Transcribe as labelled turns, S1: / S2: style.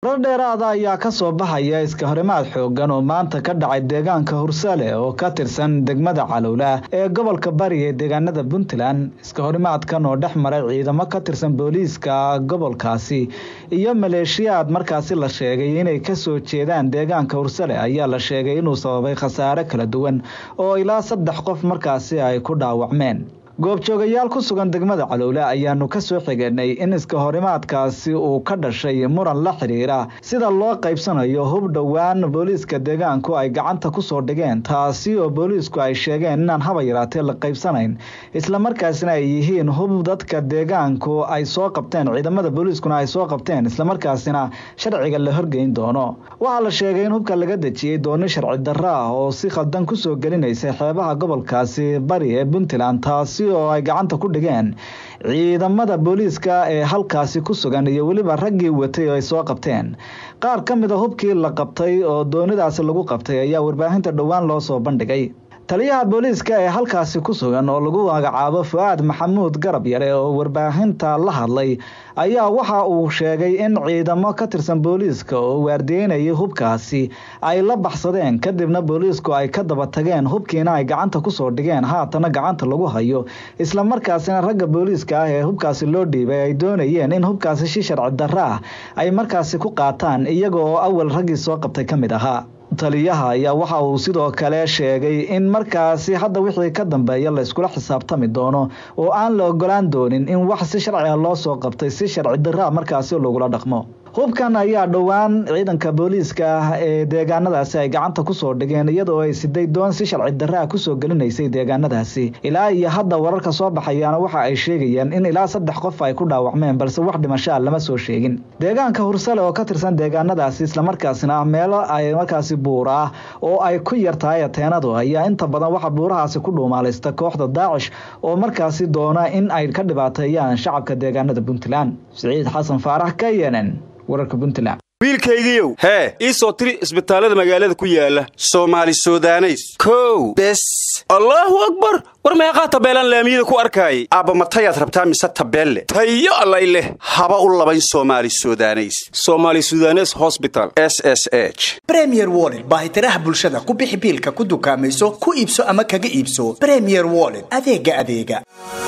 S1: war dheeraada ayaa ka soo baxaya iska horimaad xoogan oo maanta ka dhacay deegaanka hursale oo ka tirsan degmada calowla ee gobolka bari ee deegaanada puntland iska horimaadkan oo dhex maray ciidamo ka tirsan booliiska gobolkaasi iyo maleeshiyaad markaasi la sheegay inay kasoo jeedaan deegaanka hursale ayaa la sheegay inuu sababay khasaare kala duwan oo ilaa saddex qof markaasi ay ku dhaawacmeen goobjoogayaal ku sugan degmada calowle ayaanu ka soo xiganay in iska horimaadkaasi uu ka dhashay muran la xiriira sida loo qaybsanayo hub dhowaan booliiska deegaanku ay gacanta kusoo dhigeen taasi oo booliisku ay sheegeen inaan haba yaraatee la qaybsanayn islamarkaasina ay yihiin hub dadka deegaanku ay soo qabteen ciidamada booliiskuna ay soo qabteen islamarkaasina sharciga la horgeyn doono waxaa la sheegay in hubka laga dejiyey dooni sharci darro ah oo si khaldan kusoo gelinaysa xeebaha gobolkaasi bari ee puntland taasi oo ay gacanta ku dhigeen ciidamada booliiska ee halkaasi ku sugan iyo weliba raggii watay oo ay soo qabteen qaar ka mid a hubkii la qabtay oo doonidaasi lagu qabtay ayaa warbaahinta dhowaan loo soo bandhigay taliyaha booliiska ee halkaasi ku sugan oo lagu magacaabo fu-aad maxamuud garab yare oo warbaahinta la hadlay ayaa waxa uu sheegay in ciidamo ka tirsan booliiska oo waardiyeynayay hubkaasi ay la baxsadeen kadibna booliisku ay ka daba tageen hubkiina ay gacanta kusoo dhigeen haatana gacanta lagu hayo islamarkaasina ragga booliiska ah ee hubkaasi loo dhiibay ay doonayeen in hubkaasi si sharci darro ah ay markaasi ku qaataan iyaga oo awal raggii soo qabtay ka mid ahaa taliyaha ayaa waxa uu sidoo kale sheegay in markaasi hadda wixii ka dambeeya la iskula xisaabtami doono oo aan la ogolaan doonin in wax si sharci ah loo soo qabtay si sharci darraa markaasi lagula dhaqmo hubkan ayaa dhowaan ciidanka booliiska ah ee deegaanadaasi ay gacanta kusoo dhigeen iyadoo ay siday doon si sharci darraa kusoo gelinaysay deegaanadaasi ilaa iyo hadda wararka soo baxayaana waxa ay sheegayaan in ilaa saddex qof ay ku dhaawacmeen balse wax dhimashaa lama soo sheegin deegaanka hursale oo ka tirsan deegaanadaasi islamarkaasina meelo ay markaasi buura ah oo ay ku yartahay ateenadu ayaa inta badan waxa buurahaasi ku dhuumaalaysta kooxda daacish oo markaasi doona in ay ka dhibaateeyaan shacabka deegaanada puntland siciid xasan faarax k nn wararka puntland
S2: wiilkaygiiow hee ii soo tiri isbitaallada magaalada ku yaala soomaali sudaneys kow bes allaahu akbar war meeqaa tabeelaan laamiyada ku arkaayay aabba matayaad rabtaa mise tabeelle tayo allay leh haba u labayn soomaali sudaneys soomaali sudanes hosbital s s h
S3: bremier wollet baahitiraha bulshada ku bixi biilka ku dukaamayso ku iibso ama kaga iibso bremier wollet adeega adeega